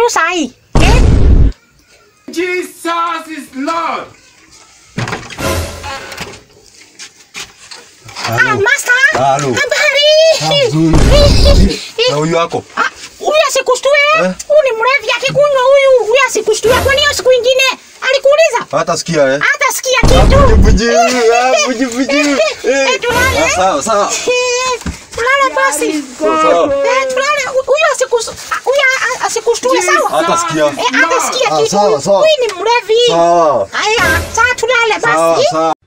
tu sahi. Eh? Jesus is Lord. Ah, master. Halo. Habari. Nzuri. Na huyu wako? Ah, Huyu asikushtue. Eh? Huyu ni mrevi akikunywa huyu. Huyu asikushtue. Kwani hiyo siku ingine alikuuliza? Hata sikia eh. Hata sikia kitu. Buji, ah, buji, buji. Eh, tulale. Ah, Sawa, sawa. Eh, Tulale basi. Sawa. Eh, tulale. Huyu asikus- huyu a- asikushtue sawa? Hata sikia. Eh, hata sikia Ah, kitu. sawa, sawa. Huyu ni mrevi. Sawa. Haya, saa tulale Sawa, basi. sawa.